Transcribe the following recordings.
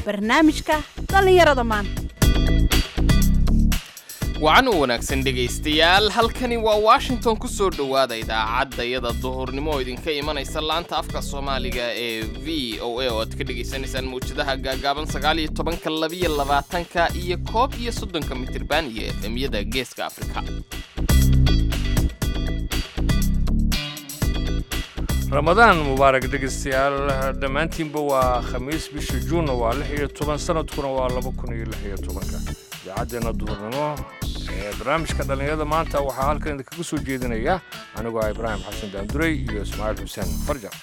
barnaamijka dhallinyarada maanta wacan u wanaagsan dhegaystayaal halkani waa washington ku soo dhowaada idaacaddayada duhurnimo oo idinka imanaysa laanta afka soomaaliga ee v o a oo aad ka dhegaysanaysaan mawjadaha gaagaaban sagaaliyo tobanka labiyo labaatanka iyo koob iyo soddonka mitirban iyo efemyada geeska afrika ramadaan mubaarak dhegaystayaal dhammaantiinba waa khamiis bisha juunna waa lix iyo toban sanadkuna waa laba kun iyo lix iyo tobanka idaacaddeena duhurnimo ee barnaamijka dhallinyarada maanta waxaa halkan idinkaga soo jeedinaya anigoo ah ibraahim xasan daanduray iyo ismaaciil xuseen farjar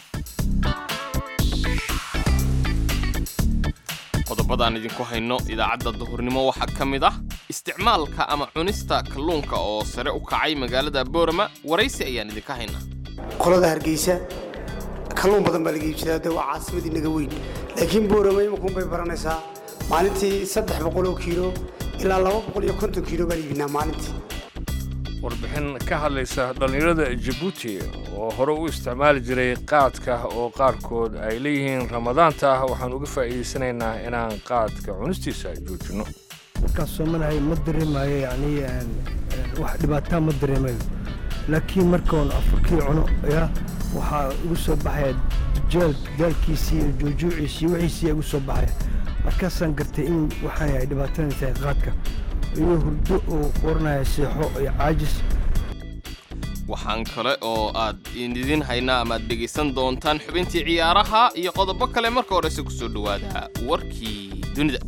qodobadaan idinku hayno idaacadda duhurnimo waxaa ka mid ah isticmaalka ama cunista kalluunka oo sare u kacay magaalada boorama waraysi ayaan idinka haynaa qolada hargeysa kalluun badan baa laga iibsadaa de waa caasimadii naga weyn laakiin boorama imakuun bay baranaysaa maalintii saddex boqol oo kiilo ilaa laba boqol iyo konton kiilo baan iibinaa maalintii warbixin ka hadlaysa dhallinyarada jabuuti oo hore u isticmaali jiray qaadka oo qaarkood ay leeyihiin ramadaanta waxaan uga faa'iidaysanaynaa inaan qaadka cunistiisa joojinno markaan soomanahay ma dareemayo yani wax dhibaataa ma dareemayo laakiin markaan afurkii cuno ya waxaa igu soo baxaya jeel daalkiisii iyo joojuuciisii wixiisii igu soo baxaya markaasaan gartay in waxaan yahay dhibaatadan tahay qaadka iyo hurdo oo qoranaya seexo iyo caajis waxaan kale oo aad idin haynaa ama aad dhegaysan doontaan xubintii ciyaaraha iyo qodobo kale marka horese ku soo dhowaada warkii dunida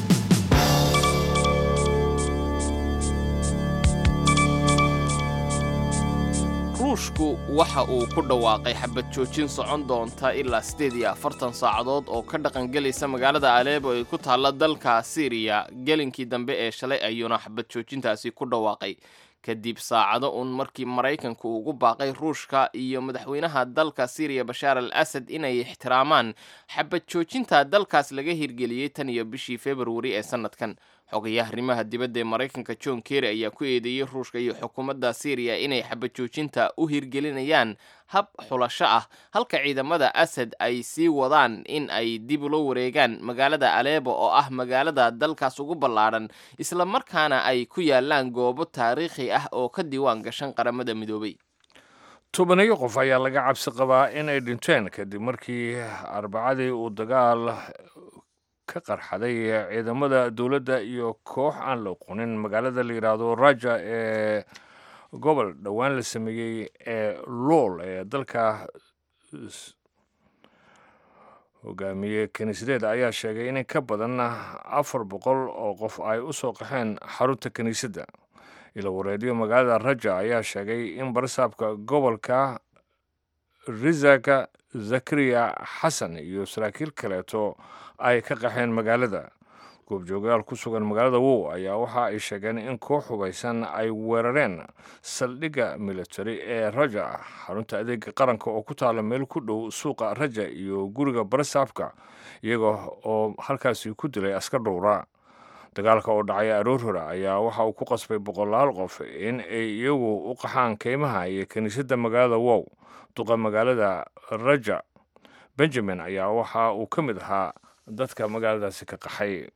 ruushku waxa uu ku dhawaaqay xabad joojin socon doonta ilaa siddeed iyo afartan saacadood oo ka dhaqangelaysa magaalada aleebo ee ku taalla dalka siiriya gelinkii dambe ee shalay ayuuna xabad joojintaasi ku dhawaaqay kadib saacado uun markii maraykanku ugu baaqay ruushka iyo madaxweynaha dalka siiriya bashaar al asad inay ixtiraamaan xabad joojinta dalkaas laga hirgeliyey tan iyo bishii februari ee sannadkan xogayaha arrimaha dibadda ee maraykanka john kerry ayaa ku eedeeyey ruushka iyo xukuumadda siiriya inay xabad joojinta u hirgelinayaan hab xulasho ah halka ciidamada asad ay sii wadaan in ay dib ula wareegaan magaalada aleebo oo ah magaalada dalkaas ugu ballaadhan isla markaana ay ku yaalaan goobo taariikhi ah oo ka diiwaan gashan qaramada midoobay tobaniyo qof ayaa laga cabsi qabaa inay dhinteen kadib markii arbacadii uu dagaal ka qarxaday ciidamada dowladda iyo koox aan la oqonin magaalada la yidhaahdo raja ee gobol dhowaan la sameeyey ee lool ee dalka hogaamiye kiniisadeed ayaa sheegay in ka badan afar boqol oo qof ay u soo qaxeen xarunta kiniisadda ilo wareediyo magaalada raja ayaa sheegay in barsaabka gobolka risaka zakariya xasan iyo saraakiil kaleeto ay ka qaxeen magaalada goobjoogayaal ku sugan magaalada wow ayaa waxa ay sheegeen in koox hubaysan ay weerareen saldhigga military ee raja xarunta adeega qaranka oo ku taala meel ku dhow suuqa raja iyo guriga barsaabka iyaga oo halkaasi ku dilay askar dhowra dagaalka oo dhacay aroor hore ayaa waxa uu ku qasbay boqolaal qof in ay iyagu u qaxaan keymaha iyo kiniisadda magaalada wow duqa magaalada raja benjamin ayaa waxa uu ka mid ahaa dadka magaaladaasi ka qaxay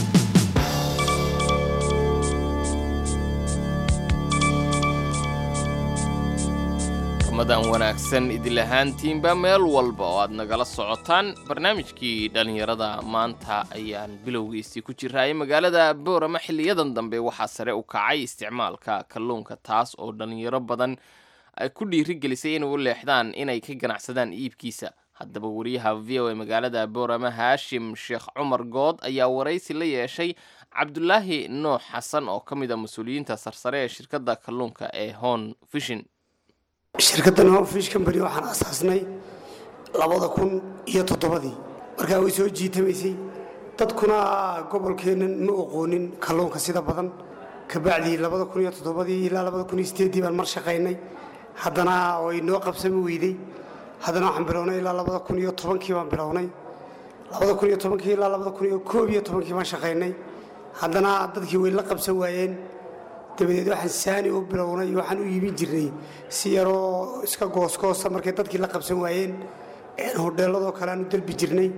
ramadan wanaagsan idil ahaantiinba meel walba oo aad nagala socotaan barnaamijkii dhallinyarada maanta ayaan bilowgiisii ku jiraayay magaalada boorama xiliyadan dambe waxaa sare u kacay isticmaalka kalluunka taas oo dhallinyaro badan ay ku dhiirigelisay inay u leexdaan inay ka ganacsadaan iibkiisa haddaba wariyaha v o a magaalada boorama haashim sheekh cumar good ayaa waraysi la yeeshay cabdulaahi noox xasan oo ka mid a mas-uuliyiinta sarsare ee shirkadda kalluunka ee hon fishin shirkaddan hofish company waxaan asaasnay labada kun iyo toddobadii markaa way soo jiitamaysay dadkuna gobolkeennan ma oqoonin kalluunka sida badan kabacdii labada kun iyo toddobadii ilaa labada kun iyo sideeddii baan mar shaqaynay haddana way noo qabsami weyday haddana waxaan bilownay ilaa labada kun iyo tobankii baan bilownay labada kun iyo tobankii ilaa labada kun iyo koob iyo tobankii baan shaqaynay haddana dadkii way la qabsan waayeen dabadeed waxaan saani u bilownay waxaan u iibin jirnay si yaroo iska goosgoosa markay dadkii la qabsan waayeen hodheelladoo kale aan u dalbi jirnay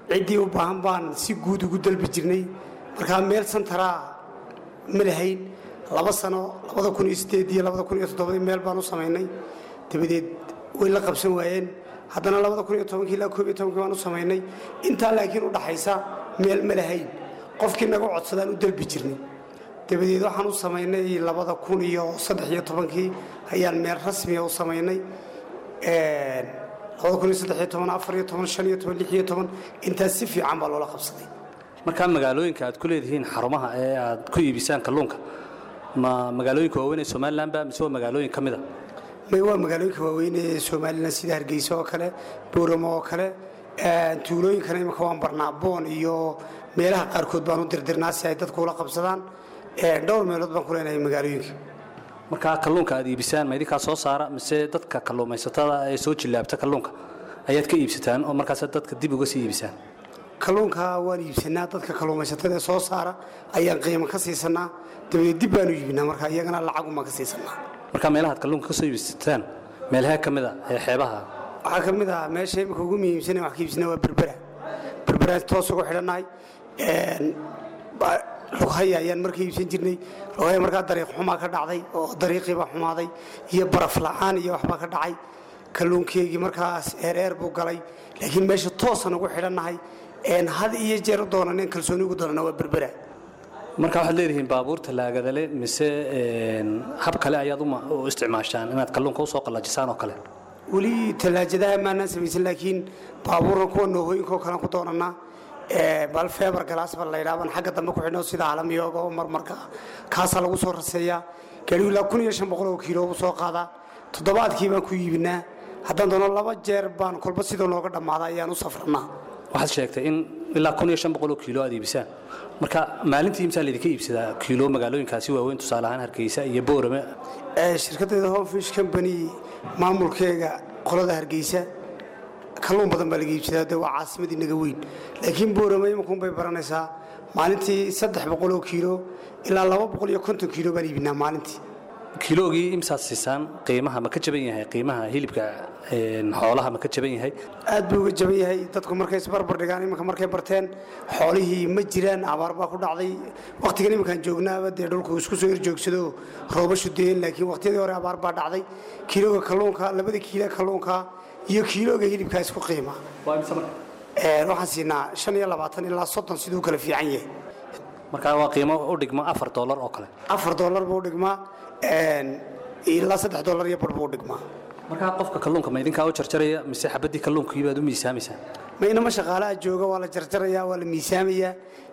ciddii u baahan baan si guud ugu dalbi jirnay markaa meel santaraa ma lahayn laba sano labada kun iyo sideed iyo labada kun iyo toddobadii meel baan u samaynay dabadeed way la qabsan waayeen haddana labada kun iyo tobankii ilaa koob iyo tobankii baan u samaynay intaa laakiin u dhaxaysa meel ma lahayn qofkii naga codsadaan u dalbi jirnay dabadeed waxaan u samaynay labada kun iyo saddex iyo tobankii ayaan meel rasmiya u samaynay labada kun iyo saddex iyo toban afar iyo toban shan iyo toban lix iyo toban intaas si fiican baa loola qabsaday markaa magaalooyinka aad ku leedihiin xarumaha ee aad ku iibisaan kalluunka ma magaalooyinka waaweyn ee somalilanba mise waa magaalooyin ka mida may waa magaalooyinka waaweyn ee somalilan sida hargeysa oo kale booramo oo kale tuulooyinkana imika waan barnaa boon iyo meelaha qaarkood baan u dirdirnaa si ay dadku ula qabsadaan dhowr meelood baan ku leenahay magaalooyinka markaa kalluunka aad iibisaan ma idinkaa soo saara mise dadka kalluumaysatada ee soo jillaabta kalluunka ayaad ka iibsataan oo markaas dadka dib uga sii iibisaan kalluunka waan iibsanaa dadka kalluumaysatada ee soo saara ayaan qiimo ka siisanaa dabadeed dib baanu iibinaa marka iyagana lacagumaan ka siisanaa markaa meelahaad kalluunka ka soo iibsataan meelahee ka mid a ee xeebaha waxaa ka mid ah meesha imika ugu muhiimsan wax ka iibsanaa waa berbera berberaan toos ugu xidhannahay lughaya ayaan marka iibsan jirnay lughaya markaa dariiq xumaa ka dhacday oo dariiqiibaa xumaaday iyo baraf la'aan iyo waxbaa ka dhacay kalluunkeygii markaas eereer buu galay laakiin meesha toosan ugu xidhannahay had iyo jeer u doonanen kalsooni ugu doonana waa berbera marka waxaad leedihiin baabuur tallaagadale mise hab kale ayaad u isticmaashaan inaad kalluunka usoo qallajisaan oo kale weli tallaajadaha maanaan samaysan laakiin baabuurna kuwa noohooyinkaoo kalean ku doonanaa bal feebar galaas ba la yidhaha baan xagga dambe ku xidhno sida halamiyooga oo marmarka kaasaa lagu soo raseeyaa gaadhigu ilaa kun iyo shan boqol oo kiilo buu soo qaadaa toddobaadkii baan ku iibinaa haddaan doono laba jeer baan kolba sidoo nooga dhammaada ayaan u safranaa waxaad sheegtay in ilaa kun iyo shan boqol oo kiilo aad iibisaan marka maalintii imsaa laydinka iibsadaa kiilo magaalooyinkaasi waaweyn tusaale ahaan hargeysa iyo boorame shirkaddeeda homefish company maamulkeega qolada hargeysa kalluun badan baa laga iibsadaa de waa caasimadii naga weyn laakiin boorame imankuun bay baranaysaa maalintii saddex boqol oo kiilo ilaa laba boqol iyo konton kiilo baan iibinaa maalintii kiiloogii imsaad siisaan qiimaha ma ka jaban yahay qiimaha hilibka xoolaha ma ka jaban yahay aad buu uga jaban yahay dadku markay isbarbar dhigaan iminka markay barteen xoolihii ma jiraan abaar baa ku dhacday wakhtigan iminkaan joognaaba dee dhulku isku soo horjoogsado roobashu deen laakiin wakhtiyadii hore abaar baa dhacday kiilooga kalluunka labada kiilo kalluunka iyo kiilooga hilibkaa isku qiima waxaan siinaa shan iyo labaatan ilaa soddon siduu kala fiican yahay markaa waa qiimo u dhigma afar doolar oo kale afar doolar buu dhigmaa ilaa saddex doolar iyo bar buu dhigmaa markaa qofka kalluunka ma idinkaa u jarjaraya mise xabaddii kalluunkii baad u miisaamaysaan ma inama shaqaalaha jooga waa la jarjarayaa waa la miisaamayaa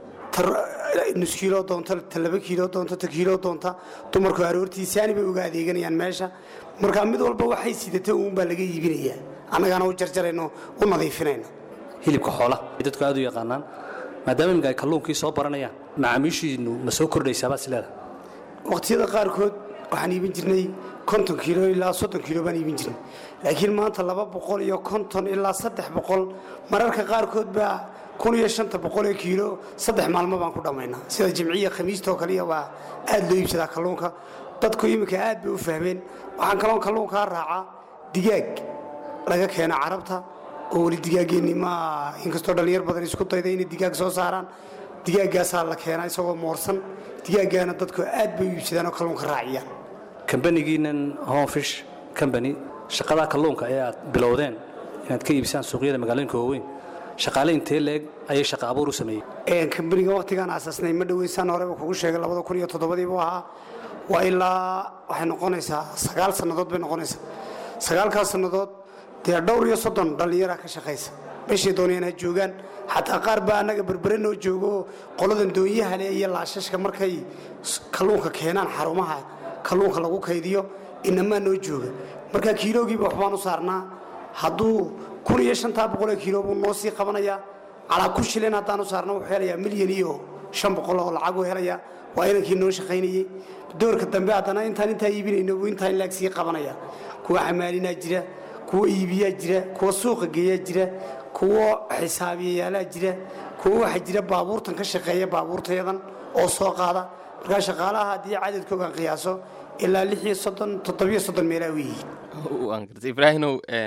nus kiilo doonta ta laba kiilo doonta ta kiilo doonta dumarku aroortii saani bay uga adeeganayaan meesha markaa mid walba waxay sidata uunbaa laga iibinayaa annagaana u jarjarayno u nadiifinayna hilibka xoola dadku aad u yaqaanaan maadaama iminka ay kalluunkii soo baranayaan macaamiishiinu ma soo kordhaysaabaa is leedahay waqtiyada qaarkood waxaan iibin jirnay konton kiilo ilaa soddon kiilo baan iibin jirnay laakiin maanta laba boqol iyo konton ilaa saddex boqol mararka qaarkood baa kun iyo shanta boqol ee kiilo saddex maalmo baan ku dhammaynaa sida jimciya khamiistoo kaliya baa aad loo iibsadaa kalluunka dadku iminka aad bay u fahmeen waxaan kaloon kalluunkaa raacaa digaag laga keeno carabta oo weli digaaggeenni ma inkastoo dhallinyar badan isku dayda inay digaag soo saaraan digaaggaasaa la keenaa isagoo moorsan digaaggaana dadku aad bay u iibsadaan oo kalluunka raaciyaan kambanigiinan homefish company shaqadaa kalluunka ee aad bilowdeen inaad ka iibisaan suuqyada magaalooyinka waaweyn shaqaale intee leeg ayay shaqa abuur u sameeyey kambaniga wakhtigaan aasaasnay ma dhoweysaan horeba kugu sheegay labada kun iyo toddobadii buu ahaa waa ilaa waxay noqonaysaa sagaal sannadood bay noqonaysaa sagaalkaas sannadood dee dhowr iyo soddon dhallinyaraa ka shaqaysa meeshay doonayaan ha joogaan xataa qaar baa annaga berbere noo joogo qoladan doonyaha leh iyo laashashka markay kalluunka keenaan xarumaha kalluunka lagu kaydiyo inamaa noo jooga marka kiiloogiiba waxbaan u saarnaa hadduu kun iyo shantaa boqolee kiilo buu noo sii qabanayaa calaa kun shilin haddaan u saarna wuxuu helayaa milyan iyo shan boqol oo lacag uu helayaa waa inankii noo shaqaynayey doorka dambe haddana intaan intaa iibinayno buu intaa in laag sii qabanaya kuwa xamaalinaa jira kuwa iibiyaa jira kuwa suuqa geeyaa jira kuwa xisaabiyayaalaha jira kuwa waxaa jira baabuurtan ka shaqeeya baabuurtayadan oo soo qaada markaa shaqaalaha haddii cadadkoogan qiyaaso ilaa lix iyo soddon toddobiyo soddon meelaa weeyihiin waan gartay ibraahimow n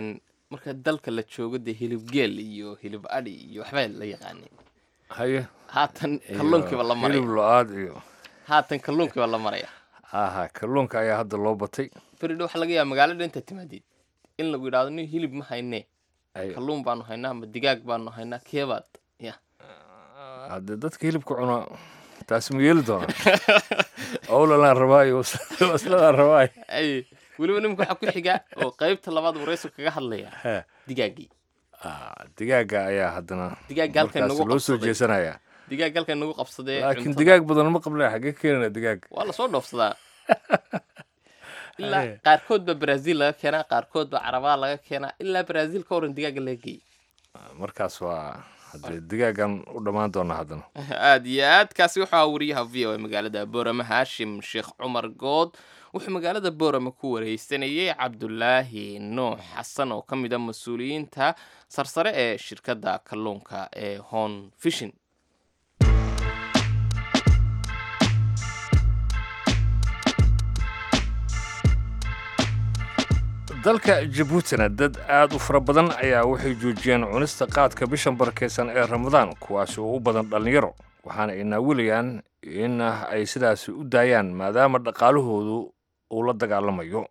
marka dalka la joogo dee hilib geel iyo hilib adhi iyo waxbaa la yaqaanay haye haatan iyo kalluunkiiba la hilib maraya lo-aad iyo haatan kalluunkiiba la maraya aha kalluunka ayaa hadda loo batay beridho waxaa laga yaaba magaalada inta timaadid in lagu yidhahdo nin hilib ma haynee Ay, kalluun baanu haynaa ama digaag baanu haynaa keebaad ya haddee dadka hilibka cuna taasi ma yeeli doona owlalaan rabaayo wasladaan rabaayo ay weliba nimka waxaa ku xiga oo qaybta labaad waraysu kaga hadlaya He. digaagii Ah, digaaga ayaa haddana Digaaga halkan markaas nagu loo soo qabsaday. jeesanaya digaag halkan nagu qabsadee laakiin cuntada- digaag badan ma qabnaa xaggee keenana digaag waa lasoo dhoofsadaa ilaa Aye. qaarkood baa brazil laga keenaa qaarkood baa carabaa laga keenaa ilaa brazil ka waran digaaga laga geeyey markaas waa haddee digaagan u dhammaan doonaa haddana aad iyo aad kaasi wuxuu ahaa wariyaha v o a magaalada boorama haashim sheekh cumar good wuxuu magaalada boorama ku wareysanayay cabdulaahi nuux xasan oo ka mid a mas-uuliyiinta sarsare ee shirkadda kalluunka ee hon fishin dalka jabuutina dad aad u fara badan ayaa waxay joojiyeen cunista qaadka bishan barakeysan ee ramadaan kuwaasi oo u badan dhallinyaro waxaana ay naawilayaan in ay sidaasi u daayaan maadaama dhaqaalahoodu uu la dagaalamayo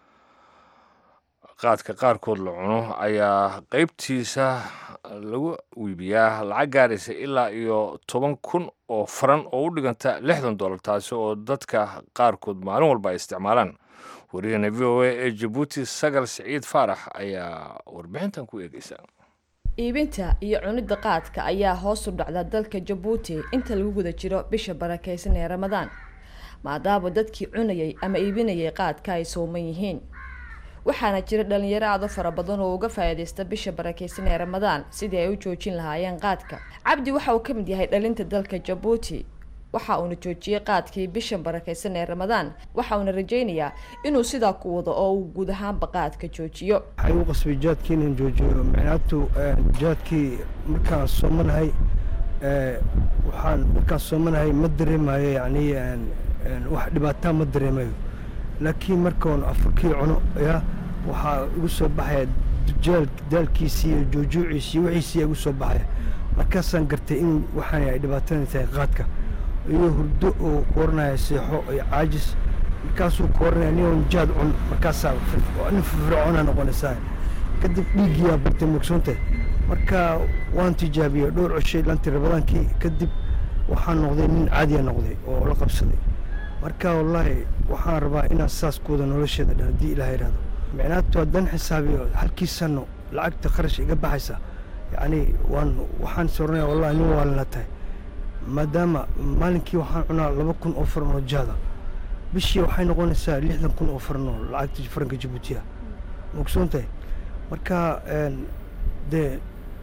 qaadka qaarkood la cuno ayaa qaybtiisa lagu iibiyaa lacag gaaraysa ilaa iyo toban kun oo faran oo u dhiganta lixdan dollar taasi oo dadka qaarkood maalin walba ay isticmaalaan wariyahana v o a ee jabuuti sagal siciid faarax ayaa warbixintan ku eegeysa iibinta iyo cunidda qaadka ayaa hoos u dhacda dalka jabuuti inta lagu guda jiro bisha barakeysan ee ramadaan maadaama dadkii cunayay ama iibinayay qaadka ay sooman yihiin waxaana jira dhalinyaro aad u fara badan oo uga faa'iidaysta bisha barakeysan ee ramadaan sidii ay u joojin lahaayeen qaadka cabdi waxa uu ka mid yahay dhalinta dalka jabuuti waxa uuna joojiyey qaadkii bishan barakeysan ee ramadaan waxa uuna rajaynayaa inuu sidaa ku wado oo uu guud ahaanba qaadka joojiyo waxay u qasbay jaadkii inaan joojiyo micnaatu jaadkii markaan soomanahay eh, waxaan markaan soomanahay ma dareemayo yacni een, een, wax dhibaataa ma dareemayo laakiin markaan afurkii cuno ya waxaa igu soo baxaya jaal daalkiisii iyo joojuuciisii wixiisii igu soo baxaya markaasaan gartay in waxaan ay dhibaatana tahay qaadka iyo hurdo oo kooranaya seexo iyo caajis markaasuu kooranaya nin oon jaad cun markaasaa fir- nin firfircoona noqonaysaa kadib dhiiggiyaa batay mugsoontahay marka waan tijaabiyey dhowr cishay lantii rabadaankii kadib waxaan noqday nin caadiya noqday oo la qabsaday marka wallaahi waxaan rabaa inaan saas ku wada nolosheeda dhan haddii ilaah yidhahdo micnaatu haddaan xisaabiyo halkii sano lacagta kharash iga baxaysa yacni waan waxaan soranaya wallahi nin waalina tahay maadaama maalinkii waxaan cunaa laba kun oo faran oo jaada bishii waxay noqonaysaa lixdan kun oo faran oo lacagta faranka jabuutiya mogsoon tahay marka een, dee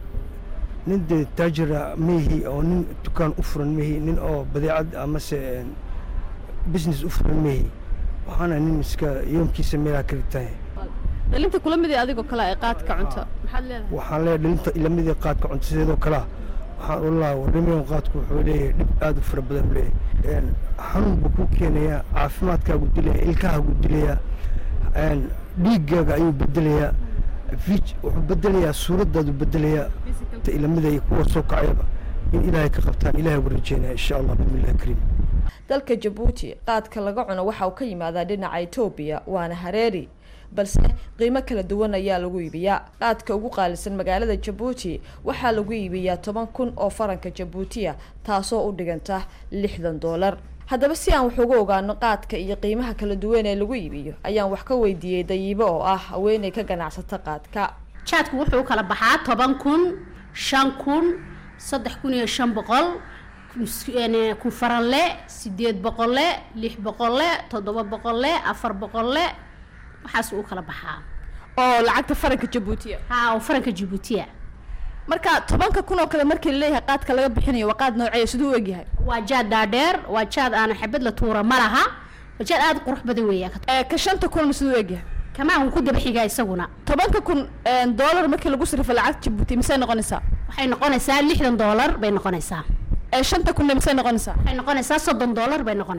nin dee taajira meehi oo nin dukaan u furan meehi nin oo badeecad amase een, business u furan meehi waxaana nin iska yoomkiisa meelaha kala tahay dhalinta kula mid ee adigoo kale ay qaadka cunto maxaad leedahay waxaan leeyahay dhalinta ilamidii qaadka cunto sideedoo kalea waxaan ola warramayan qaadku wuxuu leeyahay dhib aad u fara badan u leeyahay Een, xanuun buu ku keenayaa caafimaadkaagu dilaya ilkahaagu dilaya een, dhiiggaaga ayuu bedelayaa vij wuxuu bedelayaa suuraddaadu bedelayaa ta ilamida iyo kuwa soo kacayaba in ilaahay ka qabtaan ilaahay ugu rajeynaya insha allah bismillahi kariim dalka jabuuti qaadka laga cuno waxa uu ka yimaadaa dhinaca etoobiya waana hareeri balse qiimo kala duwan ayaa lagu iibiyaa qaadka ugu qaalisan magaalada jabuuti waxaa lagu iibiyaa toban kun oo faranka jabuutiya taasoo u dhiganta lixdan doolar haddaba si aan wax uga ogaano qaadka iyo qiimaha kala duwan ee lagu iibiyo ayaan wax ka weydiiyey dayibo oo ah haweeney ka ganacsata qaadka jaadku wuxuu u kala baxaa toban kun shan kun saddex kun iyo shan boqol kun- een, kun faranle sideed boqolle lix boqolle toddoba boqolle afar boqolle waxaas u kala baxaa oo lacagta faranka jabuutiya haa oo faranka jabuutiya marka tobanka kun oo kale markii laleeyahay qaadka laga bixinayo waa qaad noocee siduu u egyahay waa jaad dhaadheer waa jaad aan xabad la tuura ma laha waa jaad aada u qurux badan weeya ee ka shanta kun siduu u egyahay kamaan wuu ku daba xigaa isaguna tobanka kun een, doolar markii lagu sarrifo lacagta jabuuti misey noqonaysaa waxay noqonaysaa lixdan doolar bay noqonaysaa ee shanta kunna misey noqonaysaa waxay noqonaysaa soddon doolar bay noqonaysaa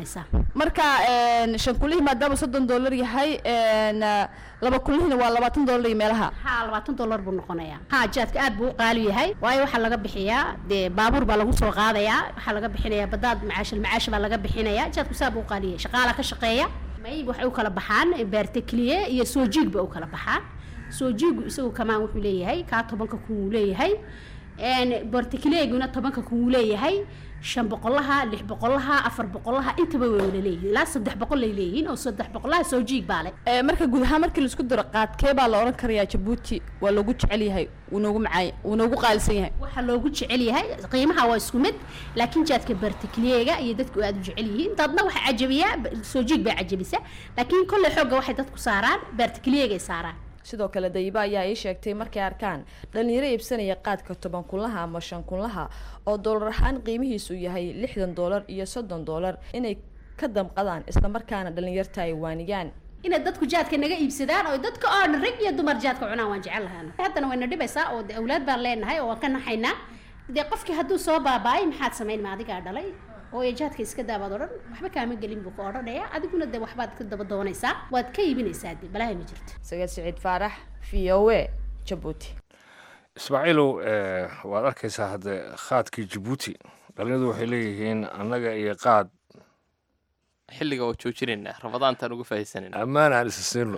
marka een, shan kulihii maadaama soddon dollar yahay een, laba kulihina waa labaatan dollar iyo meelaha haa labaatan dollar buu noqonayaa haa jaadka aad buu u qaali yahay waayo waxaa laga bixiyaa dee baabuur baa lagu soo qaadayaa waxaa laga bixinayaa badaad macaashil macaash baa laga bixinayaa jaadku saa buu u qaali yahay shaqaala ka shaqeeya may waxay u kala baxaan baartekliye iyo soo jiig ba u kala baxaan soo jiigu isagu kamaan wuxuu leeyahay kaa tobanka kun wuu leeyahay baartekliyeeguna tobanka kun wuu leeyahay shan boqolaha lix boqolaha afar boqolaha intaba way wada leeyihiin ilaa saddex boqol ay leeyihiin oo saddex boqolaha soo jiig baa leh Ee, marka guud ahaan markii laisku daro qaadkee baa la odhan karayaa jabuuti waa loogu jecel yahay wuu noogu macaay wuu noogu qaalisan yahay waxaa loogu jecel yahay qiimaha waa isku mid laakiin jaadka bartikliyeega iyo dadku aad u jecel yihiin dadna waxaa cajabiyaa soo jiig baa cajabisa laakiin kolley xoogga waxay dadku saaraan bartikliyeegay saaraan sidoo kale dayiba ayaa ii sheegtay markay arkaan dhalinyaro iibsanaya qaadka toban kunlaha ama shan kunlaha oo doolar ahaan qiimihiisu yahay lixdan doolar iyo soddon doolar inay ka damqadaan islamarkaana dhalinyarta ay waaniyaan inay dadku jaadka naga iibsadaan oo dadka oo dhan rag iyo dumar jaadka cunaan waan jecel lahaana haddana wayna dhibaysaa oo de awlaad baan leenahay oo waan ka naxaynaa dee qofkii hadduu soo baaba'ay maxaad samayn ma adigaa dhalay oo ee jaadka iska daabaad odhan waxba kaama gelin buu ka odhanaya adiguna dee waxbaad ka daba doonaysaa waad ka iibinaysaa dee balaahi ma jirto sagad siciid faarax v o a jabuuti ismaaciilow eh, waad arkaysaa hadde khaadkii jabuuti dhalinyadu waxay leeyihiin annaga iyo qaad xilliga waa joojinaynaa rabadaantaan uga faa'iidsanayna ammaan aan isa siinno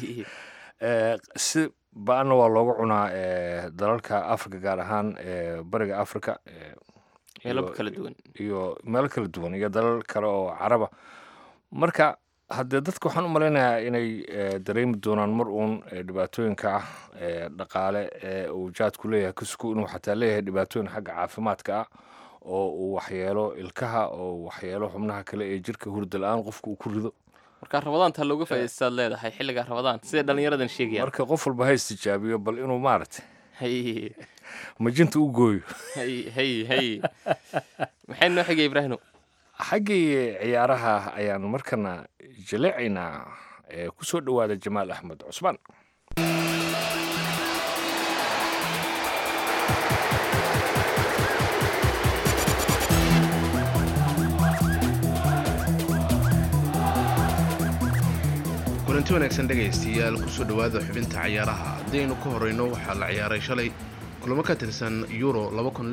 Eh, si ba-anna waa loogu cunaa eh, dalalka africa gaar ahaan eh, bariga africa eh, meelo iyo- kala duwan iyo meelo kala duwan iyo dalal kale oo caraba marka haddee dadka waxaan u malaynayaa inay eh, dareemi doonaan mar uun eh, dhibaatooyinka ah eh, dhaqaale ee uu jaadku leeyahay kasku inuu xataa leeyahay dhibaatooyin xagga caafimaadka ah oo uu waxyeelo ilkaha oo uu waxyeelo xubnaha kale ee jirka hurda la-aan qofka uu ku rido marka rabadaantaa looga faa'iidaystaad leedahay xilliga rabadaan siday dhallinyaradan sheegayaan marka qof walba ha istijaabiyo bal inuu maaragtay hay majinta u gooyo hay hay hay maxay noo xigay ibraahino xaggii ciyaaraha ayaan markana jaleecaynaa ee ku soo dhowaada jamaal axmed cusmaan kulanti wanaagsan dhegaystayaal kusoo dhowaada xubinta cayaaraha haddaynu ka horreyno waxaa la ciyaaray shalay kulamo ka tirsan euro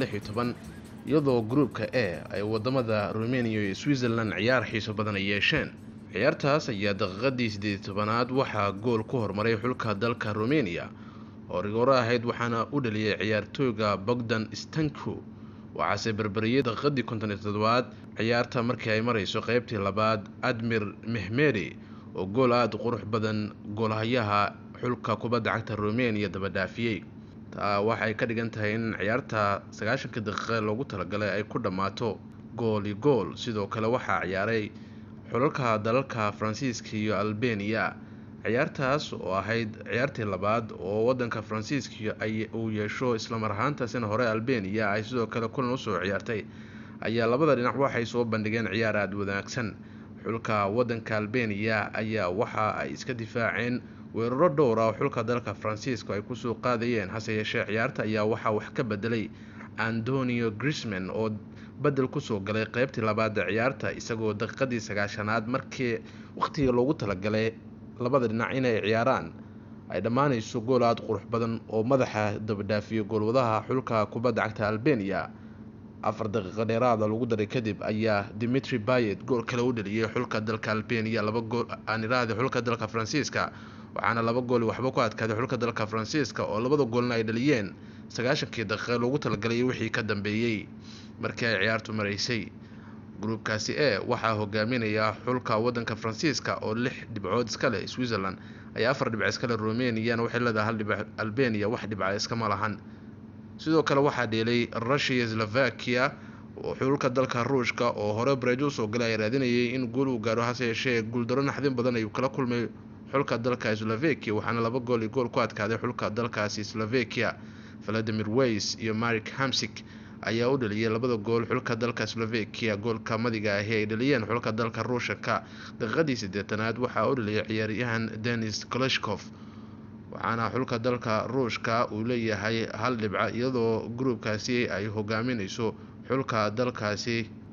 iyadoo gruupka e ay wadamada rumeniya iyo switzerland ciyaar xiiso badan ay yeesheen ciyaartaas ayaa daqiiqadii siddeed tobanaad waxaa gool ku hormaray xulka dalka rumeniya oo rigooro ahayd waxaana u dhaliyay ciyaartooyga bogdan stanko waxaase berberiyey daqiiqadii konton iyo toddobaad ciyaarta markii ay marayso qeybtii labaad admir mehmedi oo gool aada u qurux badan goolhayaha xulka kubadda cagta rumeniya dabadhaafiyey taa waxay ka dhigan tahay in ciyaarta sagaashanka daqiiqe loogu talagalay ay ku dhammaato gooli gool sidoo kale waxaa ciyaaray xulalka dalalka faransiiska iyo albeniya ciyaartaas oo ahayd ciyaartii labaad oo wadanka faransiiska ay uu yeesho islamar ahaantaasina hore albeniya ay sidoo kale kulan usoo ciyaartay ayaa labada dhinac waxay soo bandhigeen ciyaar aada wanaagsan xulka wadanka albeniya ayaa waxa ay iska difaaceen weeraro dhowr ah oo xulka dalka faransiiska ay kusoo qaadayeen hase yeeshee ciyaarta ayaa waxaa wax ka bedelay antonio grisman oo bedel kusoo galay qeybtii labaada ciyaarta isagoo daqiiqadii sagaashanaad markii waqhtiga loogu talagalay labada dhinac inay ciyaaraan ay dhammaanayso gool aada qurux badan oo madaxa dabadhaafiyo goolwadaha xulka kubadda cagta albeniya afar daqiiqo dheeraada lagu daray kadib ayaa dimitri bayet gool kale u dhaliyay xulka dalka albeniya laba gool aan iraahday xulka dalka faransiiska waxaana laba gooli waxba ku adkaaday xulka dalka faransiiska oo labada goolna ay dhaliyeen sagaashankii daqiiqe loogu talagalay wixii ka dambeeyey markii ay ciyaartu maraysay gruubkaasi e waxaa hogaaminaya xulka wadanka faransiiska oo lix dhibcood iska leh switzerland ayaa afar dhibc iska leh rumeniyana waxay leedahay hal dhibc albeniya wax dhibca iskama lahan sidoo kale waxaa dheelay russia slovakia oo xulka dalka ruushka oo hore bareejo usoo galay ay raadinayay in guul uu gaaro hase yeeshee guuldaro naxdin badan ayuu kala kulmay xulka dalka slovakia waxaana laba gool iyo gool ku adkaaday xulka dalkaasi slovakia valadimir weys iyo marik hamsik ayaa u dhaliyay labada gool xulka dalka slovakia goolka madiga ahi ay dhaliyeen xulka dalka ruushaka daqiiqadii siddeetanaad waxaa u dhaliyay ciyaaryahan denis koleshkov waxaana xulka dalka ruushka uu leeyahay hal dhibca iyadoo gruubkaasi ay hogaaminayso xulka dalkaasi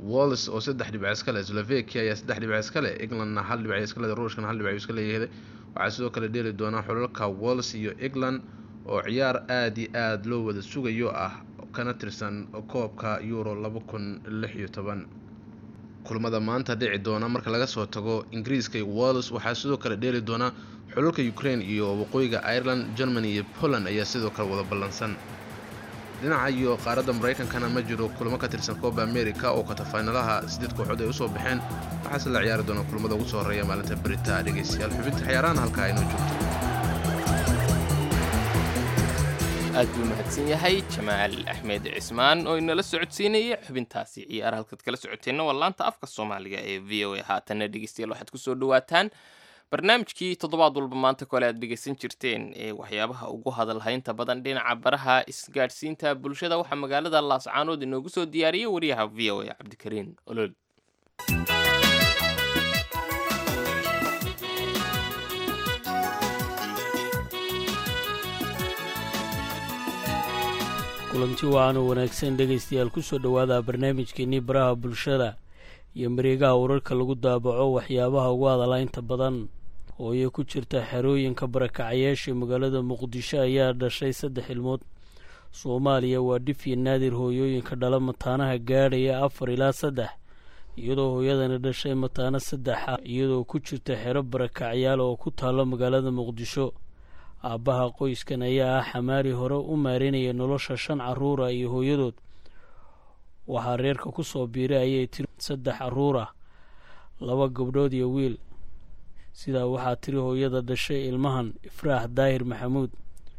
walls oo saddex dhibc iska leh slovakia ayaa saddex dhibc iska leh englandna hal dhibc iska leh ruushkana hal dhibc iska leeyahay waxaa sidoo kale dheeli doonaa xulalka walls iyo england oo ciyaar aada iyo aada loo wada sugayo ah kana tirsan koobka euro laba kun lix iyo toban kulamada maanta dhici doona marka laga soo tago ingiriiska iyo walls waxaa sidoo kale dheeli doona xulalka ukraine iyo waqooyiga ireland germany iyo poland ayaa sidoo kale wada ballansan dhinaca iyo qaaradda maraykankana ma jiro kulamo ka tirsan kooba america oo katafaynalaha sideed kooxood ay usoo baxeen waxaase la ciyaari doona kulamada ugu soo horeeya maalinta berita dhegeystayaal xubinta ciyaarahan halkaa inoo joogto aad buu mahadsan yahay jamaal axmed cismaan oo inala socodsiinaya xubintaasi ciyaar halkaad kala socoteenna waa laanta afka soomaaliga ee v o a haatanna dhegeystayaal waxaad kusoo dhawaataan barnaamijkii toddobaad walba maanta kole aad dhegeysan jirteen ee waxyaabaha ugu hadalhaynta badan dhinaca baraha isgaadhsiinta bulshada waxaa magaalada laascaanood inoogu soo diyaariyey wariyaha v o a cabdikariin olol kulanti wacan oo wanaagsan dhegaystayaal kusoo dhowaada barnaamijkeenii baraha bulshada iyo mareegaha wararka lagu daabaco waxyaabaha ugu hadalaynta badan hooye ku jirta xerooyinka barakacayaasha magaalada muqdisho ayaa dhashay saddex ilmood soomaaliya waa dhifyi naadir hooyooyinka dhala mataanaha gaadhaya afar ilaa saddex iyadoo hooyadani dhashay mataano saddexa iyadoo ku jirta xero barakacyaal oo ku taalo magaalada muqdisho aabbaha qoyskan ayaa ah xamaari hore u maareynaya nolosha shan caruura iyo hooyadood waxaa reerka ku soo biiray ayay tiri saddex caruur ah laba gabdhood iyo wiil sidaa waxaa tiri hooyada dhashay ilmahan ifraax daahir maxamuud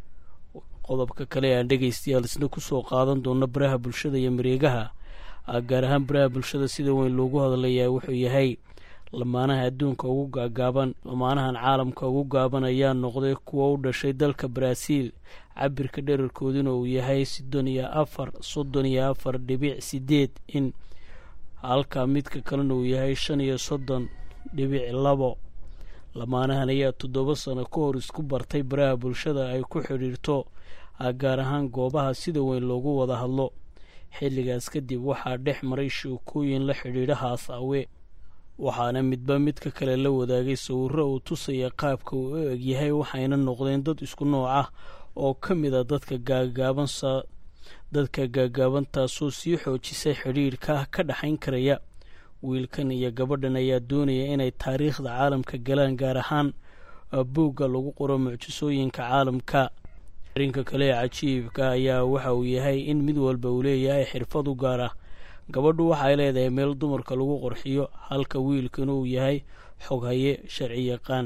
qodobka kale aan dhegaystayaal isna kusoo qaadan doono baraha bulshada iyo mareegaha gaar ahaan baraha bulshada sida weyn loogu hadlayaa wuxuu yahay lamaanaha adduunka ugu gaagaaban lamaanahan caalamka ugu gaaban ayaa noqday kuwa u dhashay dalka baraaziil cabirka dherarkooduna uu yahay soddon iyo afar soddon iyo afar dhibic sideed in halka midka kalena uu yahay shan iyo soddon dhibic labo lamaanahan ayaa toddoba sano ka hor isku bartay baraha bulshada ay ku xidhiirto gaar ahaan goobaha sida weyn loogu wada hadlo xilligaas kadib waxaa dhex maray sheekooyin la xidhiidha haasaawe waxaana midba midka kale la wadaagay sawirro uu tusaya qaabka uu u egyahay waxayna noqdeen dad isku nooc ah oo ka mid a dadka gaagaabansa dadka gaagaabantaasoo sii xoojisay xidhiidhka ka dhexayn karaya wiilkan iyo gabadhan ayaa doonaya inay taariikhda caalamka galaan gaar ahaan buugga lagu qoro mucjisooyinka caalamka arrinka kale ee cajiibka ayaa waxa uu yahay in mid walba uu leeyahay xirfad u gaar ah gabadhu waxay leedahay meel dumarka lagu qorxiyo halka wiilkana uu yahay xoghaye sharci yaqaan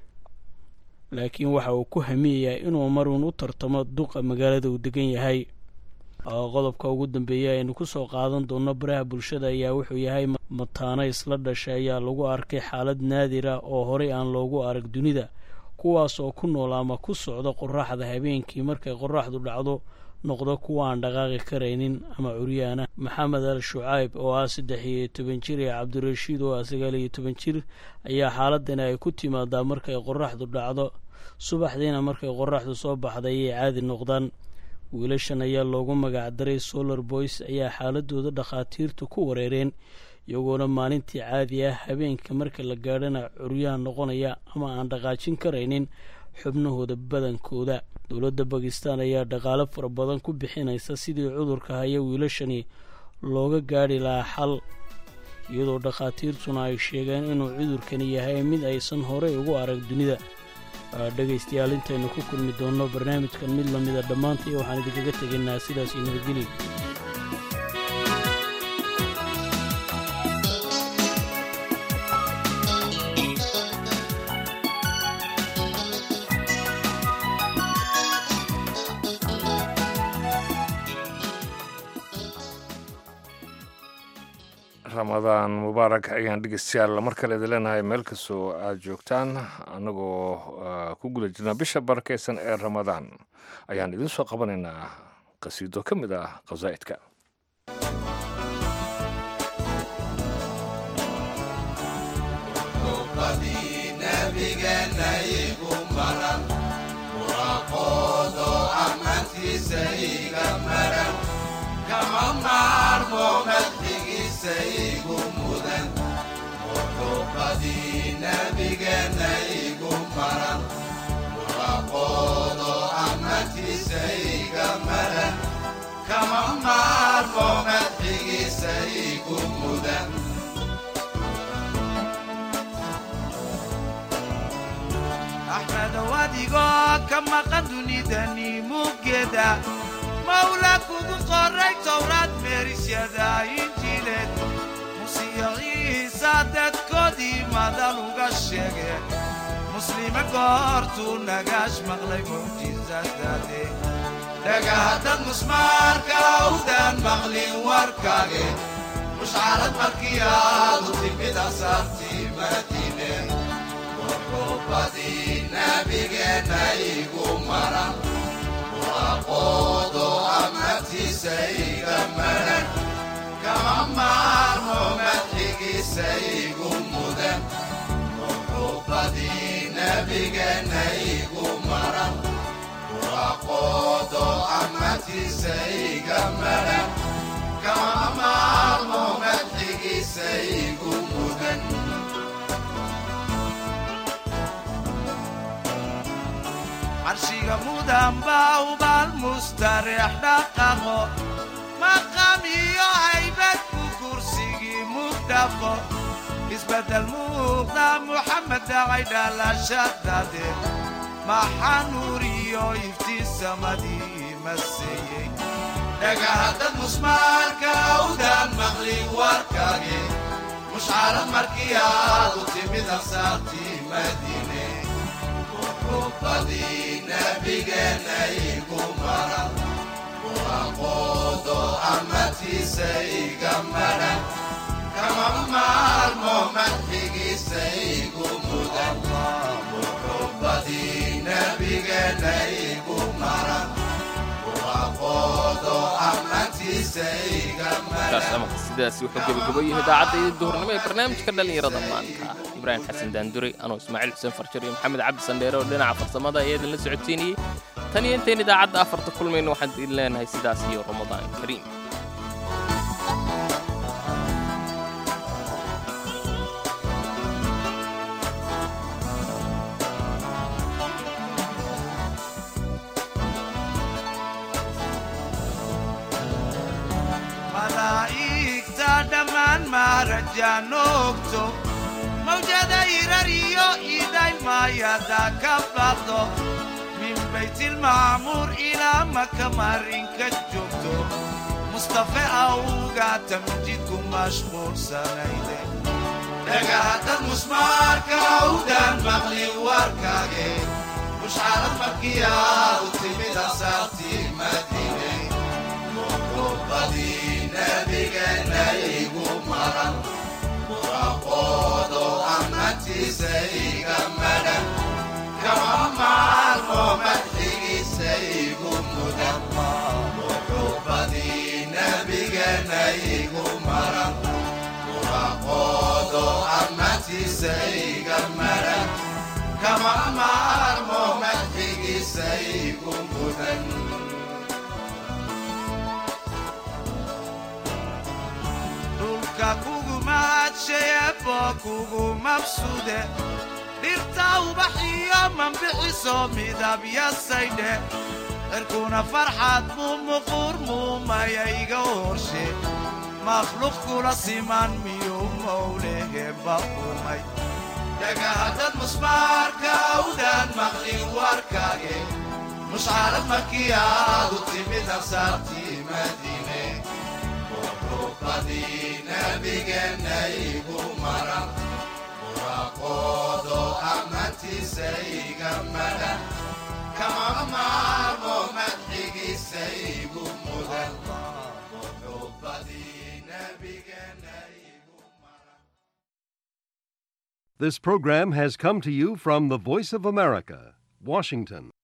laakiin waxa uu ku hamiyayaa inuu maruun u tartamo duqa magaalada uu degan yahay qodobka ugu dambeeya aynu kusoo qaadan doono baraha bulshada ayaa wuxuu yahay mataano isla dhashay ayaa lagu arkay xaalad naadir ah oo horey aan loogu arag dunida kuwaas oo ku nool ama ku socda qoraxda habeenkii markay qoraxdu dhacdo noqdo kuwa aan dhaqaaqi karaynin ama curyaana maxamed al shucayb oo ah saddex iyo toban jir iyo cabdirashiid oo ah sagaal iyo toban jir ayaa xaaladani ay ku timaadaa markay qoraxdu dhacdo subaxdiina markay qoraxdu soo baxda ayay caadi noqdaan wiilashan ayaa loogu magacdaray solar boys ayaa xaaladooda dhakhaatiirtu ku wareereen iyagoona maalintii caadi ah habeenka marka la gaadhana curyaan noqonaya ama aan dhaqaajin karaynin xubnahooda badankooda dowladda bakistan ayaa dhaqaalo fara badan ku bixinaysa sidii cudurka haya wiilashani looga gaadhi lahaa xal iyadoo dhakhaatiirtuna ay sheegeen inuu cudurkani yahay mid aysan horey ugu arag dunida dhegaystayaal intaynu ku kulmi doonno barnaamijkan mid lamida dhammaantay waxaan idinkaga tegaynaa sidaas iyo nabadgeli ramadaan mubaarak ayaan dhegeystayaal mar kale idin leenahay meel kastoo aada joogtaan annagoo ku guda jirna bisha barakeysan ee ramadaan ayaan idin soo qabanaynaa qasiido ka mid ah qasaa'idka kama maarmo madxigiisa ammaantiisa igu mudan muxuubadii nebigeenna igu maran muraqoodo ammaantiisa iga maran kama maarmo madxigiisa igu mudan axmedow adigoo ka maqan dunidani muggeeda mawla kugu qoray towraad meerisyada injiileed musiyo ciisa dadkoodii madal uga sheege muslime goortuu nagaash maqlay mucjisadaade dhagahaddad musmaarka awdaan maqlin warkaage mushcarad markii aadu timid asaartii madiine muxuubadii nebigeenna igu maran muraqoodo ammaantiisa iga maran kama maarmo madxigiisa igu mudan muxuubadii nebigeenna igu maran muraqoodo ammaantiisa iga maran kama maarmo madxigiisa igu mudan carshiga mudan baa ubaal mustareex dhaqaqo maqam iyo haybad ku kursigii mugdhaqo isbeddel muuqda muxamed dhacay dhalashadade maxaa nuur iyo iftiin samadii maseeyey dhagahaddad musmaarka awdaan maqlin warkaage mushcarad markii aadu timid ansaartii madiine muxuubadii nebigeenna igu maran muraqoodo ammaantiisa iga maran kama maarmo madxigiisa igu mudan muxuubadii nebigeenna igu maran muraqoodo ammaantiisa iga kaas maran amaka sidaasi wuxuu gebagabayay idaacadda iyo duhurnimo ee barnaamijka dhallinyarada maanta ibraahim xasan daandure anuu ismaaciil xuseen farjar iyo maxamed cabdi sandheere oo dhinaca farsamada ayaa idinla socodsiinayey tan iyo intayn idaacadda afarta kulmayno waxaan idin leenahay sidaas iyo ramadaan kariim malaa'igta dhammaan maarajaan ogto mawjada irar iyo idaymayada ka baqdo min baytilmacmuur ilaa maka marinka joogto mustafe awga tamjidku mashquulsanayde dhagahaddad musmaarka awdaan maqlin warkaage mushcarad markii aadu timid ansaartii madiine muxuubadii nebigeenna igu maran muraqoodo ammaantiisa iga maran kama maarmo madxigiisa igu mudan muxuubadii nebigeenna igu maran muraqoodo ammaantiisa iga maran kama maarmo madxigiisa igu mudan dhulka kugu mahadshayeebo kugu mabsude dhirta ubaxiyo mambixiso midabyasaydhe cirkuna farxad muu muquur muumayayga horshe makhluuq kula siman miyuu mowleheba umay dhagahaddad musmaarka awdaan maqlin warkaage mushcarad markii aadu timid ansaartii madiine muxuubadii nebigeenna igu maran muraqoodo ammaantiisa iga maran kama maarmo madxigiisa igu mudan muxuubadii nebigeenna This program has come to you from the Voice of America, Washington.